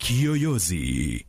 Kiyoyozi.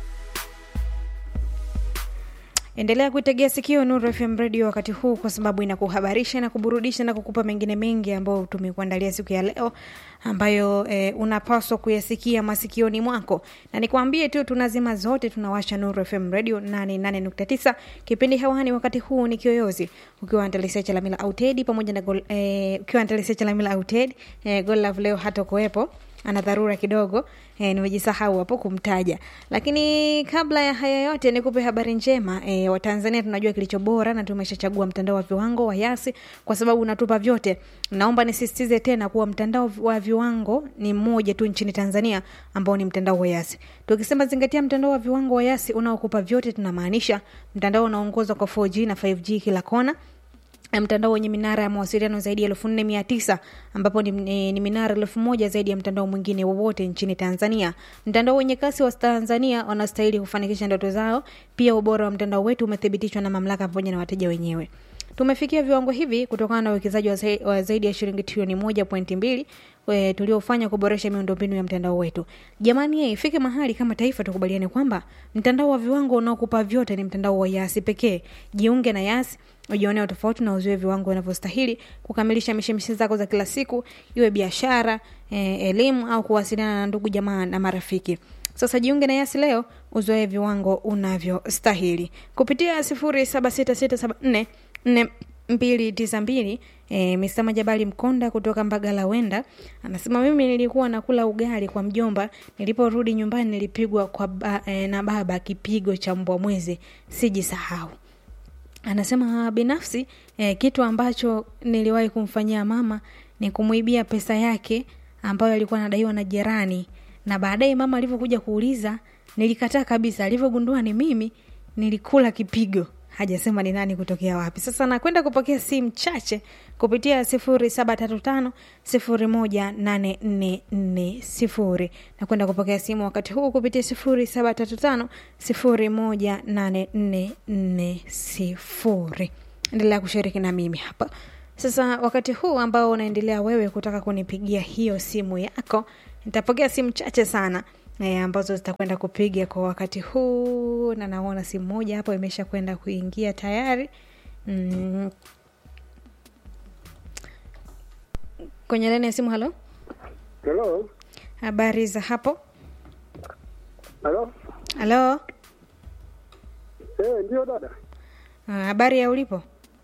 Endelea kuitegea sikio Nuru FM Radio wakati huu, kwa sababu inakuhabarisha na kuburudisha na kukupa mengine mengi ambayo tumekuandalia siku ya leo, ambayo e, unapaswa kuyasikia masikioni mwako, na nikwambie tu tunazima zote, tunawasha Nuru FM Radio 88.9 kipindi hewani wakati huu ni Kiyoyozi, ukiwa Antalisia Chalamila Auted pamoja na gol, e, ukiwa Antalisia Chalamila Auted e, Gol Love leo hata kuwepo ana dharura kidogo e, nimejisahau hapo kumtaja, lakini kabla ya haya yote nikupe habari njema e, Watanzania tunajua kilicho bora na tumeshachagua mtandao wa viwango wa Yasi kwa sababu unatupa vyote. Naomba nisisitize tena kuwa mtandao wa viwango ni mmoja tu nchini Tanzania ambao ni mtandao wa Yasi. Tukisema zingatia mtandao wa viwango wa Yasi unaokupa vyote, tunamaanisha mtandao unaongozwa kwa 4G na 5G kila kona mtandao wenye minara ya mawasiliano zaidi ya elfu nne mia tisa ambapo ni, ni, ni minara elfu moja zaidi ya mtandao mwingine wowote nchini Tanzania. Mtandao wenye kasi wa Tanzania wanastahili kufanikisha ndoto zao. Pia ubora wa mtandao wetu umethibitishwa na mamlaka pamoja na wateja wenyewe. Tumefikia viwango hivi kutokana na uwekezaji wa zaidi ya shilingi trilioni moja pointi mbili tuliofanya kuboresha miundombinu ya mtandao wetu. Jamani, ifike mahali kama taifa tukubaliane kwamba mtandao wa viwango unaokupa vyote ni mtandao wa Yasi pekee. Jiunge na Yasi ujionea tofauti na uzoe viwango vinavyostahili kukamilisha mishemishe zako za kila siku, iwe biashara, eh, elimu au kuwasiliana na ndugu jamaa na marafiki. Sasa jiunge na Yasi leo uzoe viwango unavyostahili kupitia sifuri saba sita sita saba nne nne mbili tisa mbili. E, Mr. Majabali Mkonda kutoka Mbagala Wenda anasema mimi nilikuwa nakula ugali kwa mjomba, niliporudi nyumbani nilipigwa kwa ba, e, na baba kipigo cha mbwa mwezi, sijisahau. Anasema binafsi e, kitu ambacho niliwahi kumfanyia mama ni kumwibia pesa yake ambayo alikuwa anadaiwa na jirani, na baadaye mama alivyokuja kuuliza nilikataa kabisa. Alivyogundua ni mimi, nilikula kipigo hajasema ni nani kutokea wapi. Sasa nakwenda kupokea simu chache kupitia sifuri saba tatu tano sifuri moja nane nne nne sifuri. Nakwenda kupokea simu wakati huu kupitia sifuri saba tatu tano sifuri moja nane nne nne sifuri. Endelea kushiriki na mimi hapa sasa. Wakati huu ambao unaendelea wewe kutaka kunipigia hiyo simu yako, nitapokea simu chache sana E, ambazo zitakwenda kupiga kwa wakati huu, na naona simu moja hapo imesha kwenda kuingia tayari. Mm. Kwenye laini ya simu. Halo, Hello. habari za hapo? Halo. Halo, Eh, ndio dada. Ah, habari ya ulipo?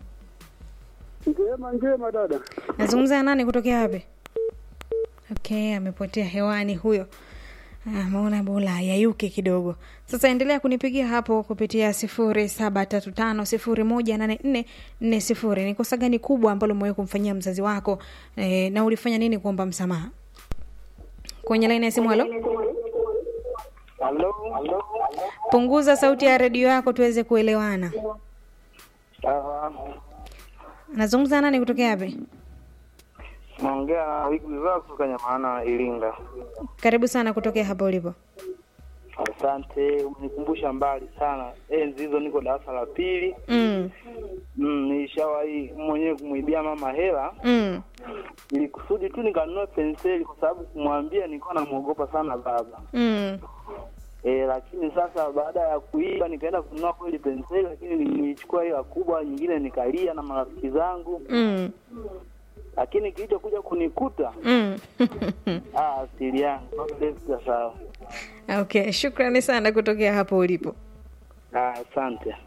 Njema njema dada. Nazungumza na nani kutokea wapi? Okay, amepotea hewani huyo. Maona bora yayuke kidogo. Sasa endelea kunipigia hapo kupitia sifuri saba tatu tano sifuri moja nane nne nne sifuri. Ni kosa gani kubwa ambalo umewahi kumfanyia mzazi wako e, na ulifanya nini kuomba msamaha? Kwenye laini ya simu. Halo, Halo. punguza sauti ya redio yako tuweze kuelewana. Ah, Nazungumza nani kutokea wapi? naongea na wiki zako kutoka Nyamana Iringa. Karibu sana kutokea hapo ulipo. Asante, umenikumbusha mbali sana. Enzi hizo niko darasa la pili. Mm. Mm, nilishawahi mwenyewe kumwibia mama hela Mm. ili kusudi tu nikanunue penseli, kwa sababu kumwambia nilikuwa namwogopa sana baba. Mm. E, lakini sasa baada ya kuiba nikaenda kununua kweli penseli, lakini nilichukua hela kubwa nyingine nikalia na marafiki zangu, Mm. lakini kilichokuja kunikuta Mm. ah, asili yangu sasa sawa. Okay, shukrani sana kutokea hapo ulipo. Ah, asante.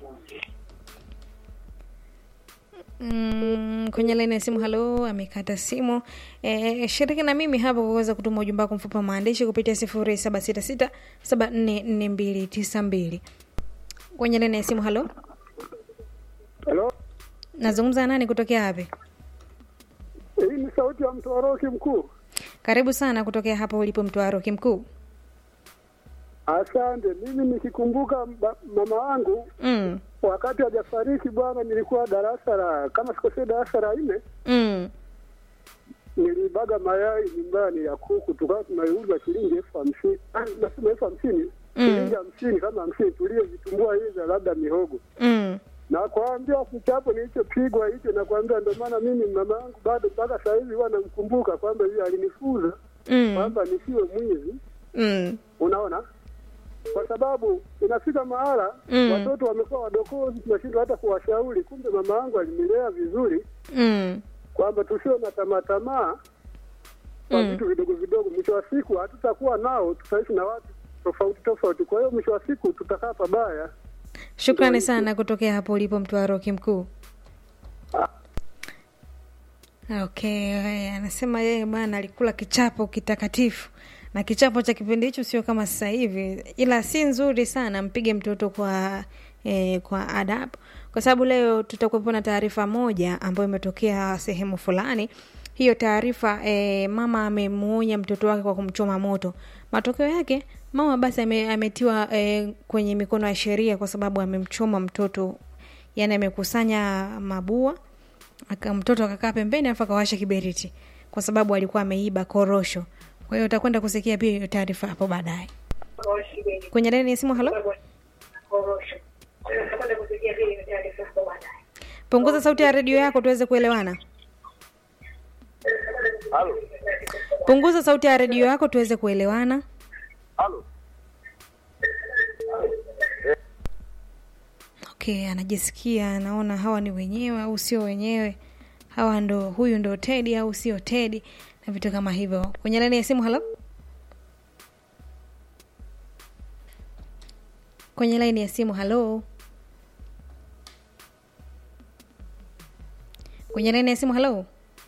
Mm, kwenye laini ya simu. Halo, amekata simu. E, shiriki na mimi hapa kwa kuweza kutuma ujumbe wako mfupi wa maandishi kupitia sifuri saba sita sita saba nne nne mbili tisa mbili. Kwenye laini ya simu. Halo, Halo, nazungumza na nani kutokea wapi? hii ni sauti ya mtoroki mkuu. Karibu sana kutokea hapo ulipo Mtwaro Kimkuu. Asante. Mimi nikikumbuka ba- mama wangu Mm, wakati hajafariki bwana, nilikuwa darasa la kama sikosea, darasa la nne, mm, nilibaga mayai nyumbani ya kuku, tukawa tunaiuza shilingi elfu hamsini Ah, nasema elfu hamsini shilingi hamsini kama hamsini, tuliovitumbua hizo labda mihogo mm. na kuambia kichapo nilichopigwa hicho, na kuambia ndio maana mimi mama yangu bado mpaka saa hizi huwa namkumbuka kwamba yeye alinifunza Mm. kwamba nisiwe mwizi mm. unaona kwa sababu inafika mahala Mm. watoto wamekuwa wadokozi, tunashindwa hata kuwashauri. Kumbe mama yangu alinilea vizuri, Mm. kwamba tusio na tamaa tamaa kwa Mm. vitu vidogo vidogo. Mwisho wa siku hatutakuwa nao, tutaishi na watu tofauti tofauti. Kwa hiyo mwisho wa siku tutakaa pabaya. Shukrani sana kutokea hapo ulipo Mtwaroki mkuu. Okay, haya, anasema yeye bwana alikula kichapo kitakatifu na kichapo cha kipindi hicho sio kama sasa hivi, ila si nzuri sana. Mpige mtoto kwa eh, kwa adabu, kwa sababu leo tutakuwepo na taarifa moja ambayo imetokea sehemu fulani. Hiyo taarifa eh, mama amemuonya mtoto wake kwa kumchoma moto. Matokeo yake mama basi ame, ametiwa eh, kwenye mikono ya sheria kwa sababu amemchoma mtoto, yani amekusanya mabua aka mtoto akakaa pembeni alafu akawasha kiberiti kwa sababu alikuwa ameiba korosho. Kwa hiyo utakwenda kusikia pia hiyo taarifa hapo baadaye. Kwenye laini ya simu, halo, punguza sauti ya redio yako tuweze kuelewana. Halo, Punguza sauti ya redio yako tuweze kuelewana. halo. Okay, anajisikia anaona hawa ni wenyewe au sio wenyewe, hawa ndo huyu ndo Tedi au sio Tedi na vitu kama hivyo. Kwenye laini ya simu, halo, kwenye laini ya simu, halo, kwenye laini ya simu, halo.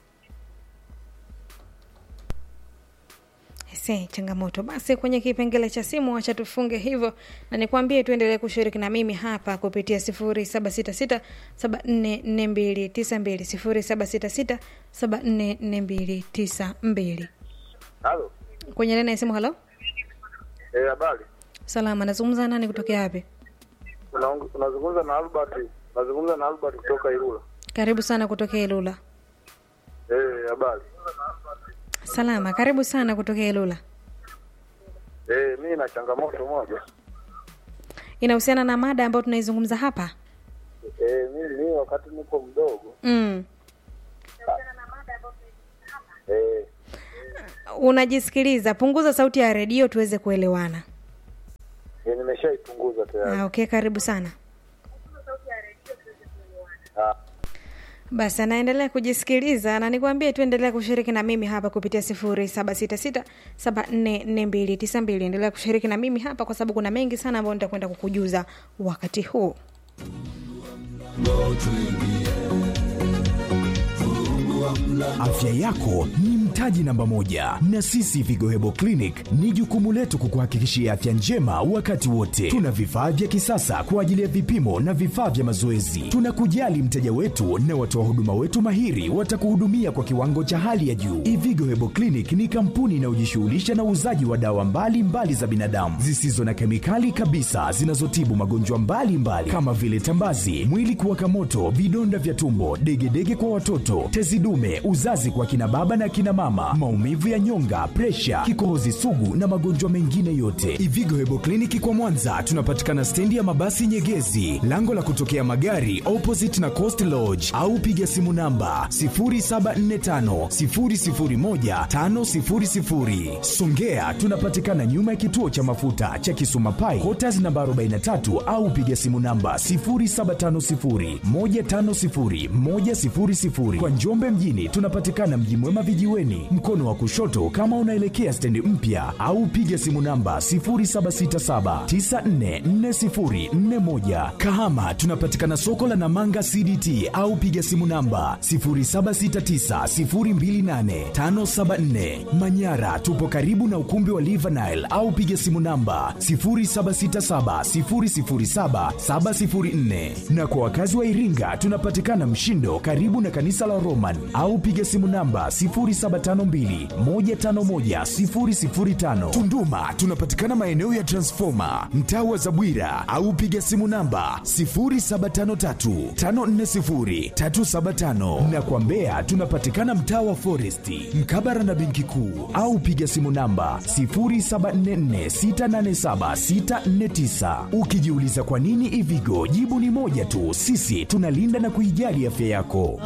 Ese, changamoto basi kwenye kipengele cha simu, acha tufunge hivyo, na nikwambie tuendelee kushiriki na mimi hapa kupitia sifuri saba sita sita saba nne nne mbili tisa mbili sifuri saba sita sita saba nne nne mbili tisa mbili Halo. kwenye laini ya simu. Halo, Eh, habari. salama, nazungumza nani kutokea wapi? Unaong- Unazungumza na Albert. Unazungumza na Albert kutoka Ilula. Karibu sana kutokea Ilula. Eh, habari. Salama, karibu sana kutokea Ilula. Eh, mimi na changamoto moja. Inahusiana na mada ambayo tunaizungumza hapa. Eh, mimi mimi wakati niko mdogo. Mm. Eh, Unajisikiliza, punguza sauti ya redio tuweze kuelewana. eh, nimeshaipunguza tayari. Ah, okay, karibu sana. Ah. Basi anaendelea kujisikiliza na nikwambie tu endelea kushiriki na mimi hapa kupitia sifuri saba sita sita saba nne nne mbili tisa mbili. Endelea kushiriki na mimi hapa kwa sababu kuna mengi sana ambayo nitakwenda kukujuza wakati huu. Afya yako ni mtaji namba moja, na sisi Vigo Hebo Clinic ni jukumu letu kukuhakikishia afya njema wakati wote. Tuna vifaa vya kisasa kwa ajili ya vipimo na vifaa vya mazoezi. Tunakujali mteja wetu na watoa huduma wetu mahiri watakuhudumia kwa kiwango cha hali ya juu. Ivigo Hebo Clinic ni kampuni inayojishughulisha na uuzaji wa dawa mbalimbali mbali za binadamu zisizo na kemikali kabisa zinazotibu magonjwa mbalimbali mbali, kama vile tambazi, mwili kuwaka moto, vidonda vya tumbo, degedege kwa watoto, tezi dume, uzazi kwa kina baba na kina mama, maumivu ya nyonga, presha, kikohozi sugu na magonjwa mengine yote. Ivigo Hebo Kliniki kwa Mwanza tunapatikana stendi ya mabasi Nyegezi, lango la kutokea magari opposite na Coast Lodge, au piga simu namba 0745 001 500. Songea tunapatikana nyuma ya kituo cha mafuta cha Kisuma Pai, Quarters namba 43 au piga simu namba 0750 150 100. Kwa Njombe mjini tunapatikana Mji Mwema vijiweni, mkono wa kushoto kama unaelekea stendi mpya, au piga simu namba 0767 944041. Kahama tunapatikana soko la Namanga CDT au piga simu namba 0769028574. Manyara tupo karibu na ukumbi wa Livanile au piga simu namba 0767007704. Na kwa wakazi wa Iringa tunapatikana Mshindo karibu na kanisa la Roman au piga simu namba 0752151005. Tunduma tunapatikana maeneo ya Transformer mtaa wa Zabwira au piga simu namba 0753540375 na kwa Mbeya tunapatikana mtaa wa Foresti mkabara na benki kuu au piga simu namba 0744687649. Ukijiuliza kwa nini Ivigo, jibu ni moja tu, sisi tunalinda na kuijali afya yako.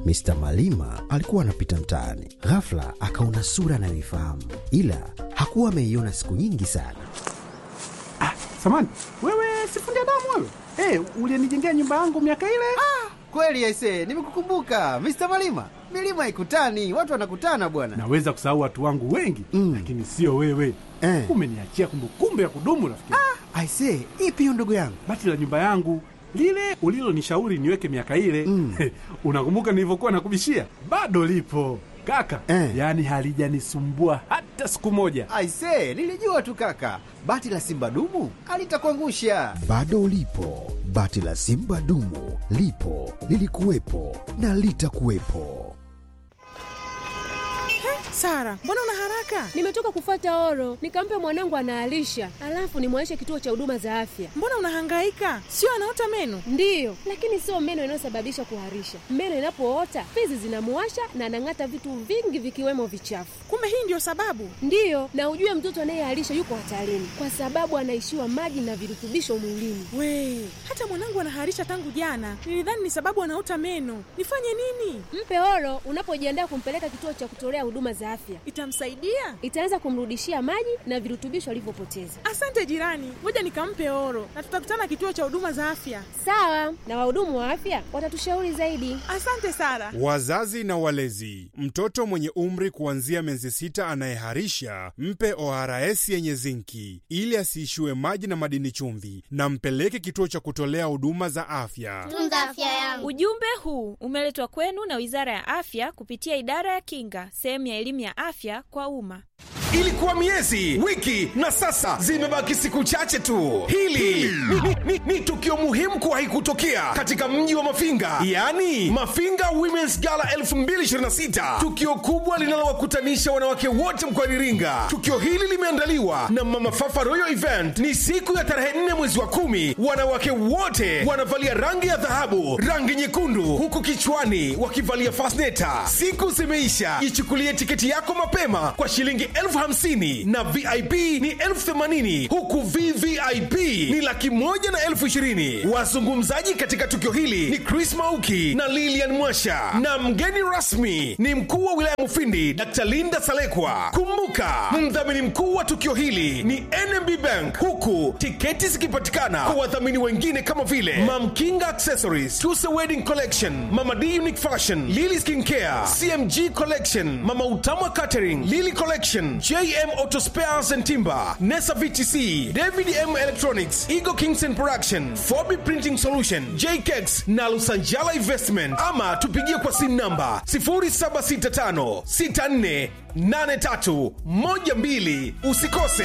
Mr. Malima alikuwa anapita mtaani, ghafla akaona sura anayoifahamu, ila hakuwa ameiona siku nyingi sana. Samani, wewe sifundi damu wewe? Hey, ulienijengea nyumba yangu miaka ile? Kweli aise, nimekukumbuka Mr. Malima. Milima ikutani, watu wanakutana bwana. Naweza kusahau watu wangu wengi Mm. lakini sio wewe. Eh. Umeniachia kumbukumbu ya kudumu rafiki. yangu. Aise, ipi hiyo ndugu yangu? Bati la nyumba yangu lile ulilonishauri niweke miaka ile Mm. unakumbuka nilivyokuwa nakubishia? Bado lipo kaka, Eh. yaani halijanisumbua hata siku moja. Aise, nilijua tu kaka, bati la simba dumu alitakuangusha. Bado ulipo, bati la simba dumu lipo, lilikuwepo na litakuwepo. Sara, mbona una haraka? Nimetoka kufata oro, nikampe mwanangu anaalisha, alafu nimwaishe kituo cha huduma za afya. Mbona unahangaika? Sio anaota meno? Ndiyo, lakini sio meno inayosababisha kuharisha. Meno inapoota fizi zinamuwasha na anang'ata vitu vingi vikiwemo vichafu. Kumbe hii ndio sababu. Ndiyo, na ujue mtoto anayeharisha yuko hatarini kwa sababu anaishiwa maji na virutubisho mwilini. We, hata mwanangu anaharisha tangu jana. Nilidhani ni sababu anaota meno. Nifanye nini? Mpe oro unapojiandaa kumpeleka kituo cha kutolea huduma za afya. Itamsaidia? Itaanza kumrudishia maji na virutubisho alivyopoteza. Asante jirani, ngoja nikampe oro na tutakutana kituo cha huduma za afya. Sawa, na wahudumu wa afya watatushauri zaidi. Asante Sara. Wazazi na walezi, mtoto mwenye umri kuanzia miezi sita anayeharisha mpe ORS yenye zinki ili asiishiwe maji na madini chumvi, na mpeleke kituo cha kutolea huduma za afya. tunza afya yangu. Ujumbe huu umeletwa kwenu na Wizara ya Afya kupitia Idara ya Kinga, sehemu ya elimu ya afya kwa umma. Ilikuwa miezi, wiki na sasa zimebaki siku chache tu. Hili ni, ni, ni, ni tukio muhimu kuwahi kutokea katika mji wa Mafinga, yaani Mafinga Women's Gala 2026, tukio kubwa linalowakutanisha wanawake wote mkoani Iringa. Tukio hili limeandaliwa na Mama Fafa Royal Event. Ni siku ya tarehe 4 mwezi wa kumi. Wanawake wote wanavalia rangi ya dhahabu, rangi nyekundu, huku kichwani wakivalia fasneta. Siku zimeisha, ichukulie tiketi yako mapema kwa shilingi elfu hamsini na vip ni elfu themanini huku vvip ni laki moja na elfu ishirini wazungumzaji katika tukio hili ni chris mauki na lilian mwasha na mgeni rasmi ni mkuu wa wilaya mufindi dr linda salekwa kumbuka mdhamini mkuu wa tukio hili ni nmb bank huku tiketi zikipatikana kwa wadhamini wengine kama vile mamkinga accessories tuse wedding collection mama d unique fashion lily skin care cmg collection mama utamwa catering lily collection jm auto spares and timber nesa vtc david m electronics eagle kingston production fobi printing solution jkex na lusanjala investment ama tupigie kwa simu namba 0765 64 83 12 usikose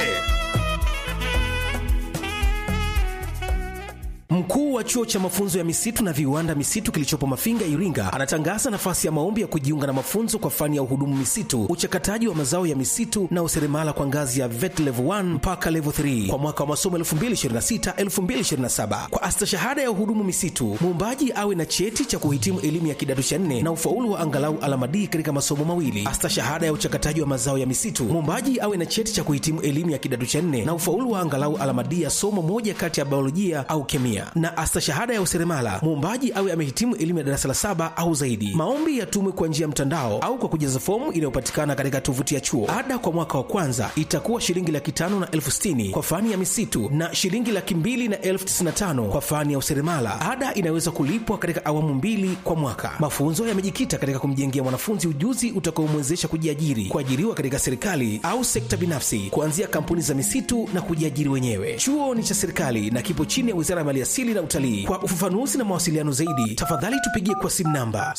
Mkuu wa chuo cha mafunzo ya misitu na viwanda misitu kilichopo Mafinga, Iringa, anatangaza nafasi ya maombi ya kujiunga na mafunzo kwa fani ya uhudumu misitu, uchakataji wa mazao ya misitu na useremala kwa ngazi ya VET level 1 mpaka level 3 kwa mwaka wa masomo 2026-2027. Kwa astashahada ya uhudumu misitu, muombaji awe na cheti cha kuhitimu elimu ya kidato cha nne na ufaulu wa angalau alama D katika masomo mawili. Astashahada ya uchakataji wa mazao ya misitu, muombaji awe na cheti cha kuhitimu elimu ya kidato cha nne na ufaulu wa angalau alama D ya somo moja kati ya biolojia au kemia na astashahada ya useremala muombaji awe amehitimu elimu ya darasa la saba au zaidi. Maombi yatumwe kwa njia ya mtandao au kwa kujaza fomu inayopatikana katika tovuti ya chuo. Ada kwa mwaka wa kwanza itakuwa shilingi laki tano na elfu sitini kwa fani ya misitu na shilingi laki mbili na elfu tisini na tano kwa fani ya useremala. Ada inaweza kulipwa katika awamu mbili kwa mwaka. Mafunzo yamejikita katika kumjengea mwanafunzi ujuzi utakaomwezesha kujiajiri, kuajiriwa katika serikali au sekta binafsi, kuanzia kampuni za misitu na kujiajiri wenyewe. Chuo ni cha serikali na kipo chini ya Wizara ya Maliasili na Utalii. Kwa ufafanuzi na mawasiliano zaidi, tafadhali tupigie kwa simu namba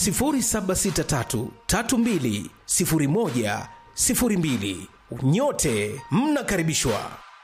0763320102. Nyote mnakaribishwa.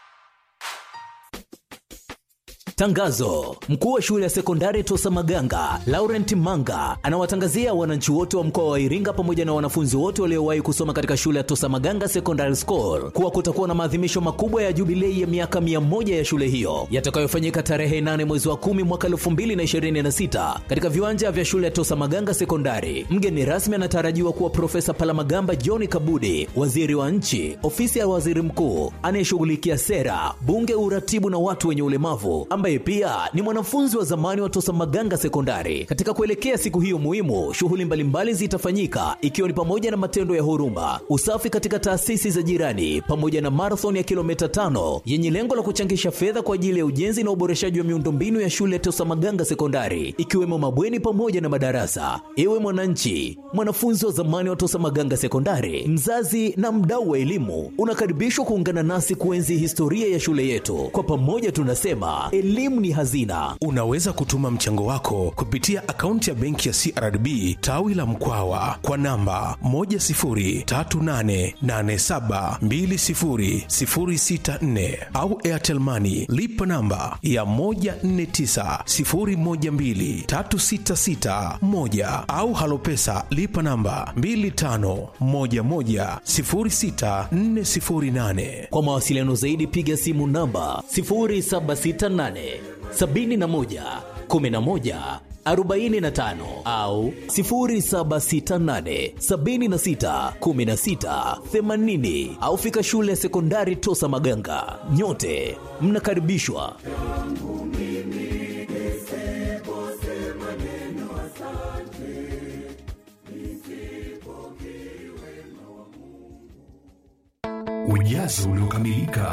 Tangazo: mkuu wa shule ya sekondari Tosa Maganga Laurent Manga anawatangazia wananchi wote wa mkoa wa Iringa pamoja na wanafunzi wote waliowahi kusoma katika shule ya Tosa Maganga Secondary School kuwa kutakuwa na maadhimisho makubwa ya jubilei ya miaka mia moja ya shule hiyo yatakayofanyika tarehe 8 mwezi wa 10 mwaka 2026 katika viwanja vya shule ya Tosa Maganga Sekondari. Mgeni rasmi anatarajiwa kuwa Profesa Palamagamba John Kabudi, waziri wa nchi, ofisi ya waziri mkuu anayeshughulikia sera, bunge, uratibu na watu wenye ulemavu ambaye ambaye pia ni mwanafunzi wa zamani wa Tosa Maganga Sekondari. Katika kuelekea siku hiyo muhimu, shughuli mbalimbali zitafanyika ikiwa ni pamoja na matendo ya huruma, usafi katika taasisi za jirani, pamoja na marathon ya kilomita tano yenye lengo la kuchangisha fedha kwa ajili ya ujenzi na uboreshaji wa miundombinu ya shule ya Tosa Maganga Sekondari, ikiwemo mabweni pamoja na madarasa. Ewe mwananchi, mwanafunzi wa zamani wa Tosa Maganga Sekondari, mzazi na mdau wa elimu, unakaribishwa kuungana nasi kuenzi historia ya shule yetu. Kwa pamoja tunasema elimu ni hazina. Unaweza kutuma mchango wako kupitia akaunti ya benki ya CRDB tawi la Mkwawa kwa namba 10388720064 au Airtel Money lipa namba ya 1490123661 au Halopesa lipa namba 25110648. Kwa mawasiliano zaidi piga simu namba 0768 71 11 45 au 0768 76 16 80 au fika shule ya sekondari Tosa Maganga. Nyote mnakaribishwa. Ujazo uliokamilika.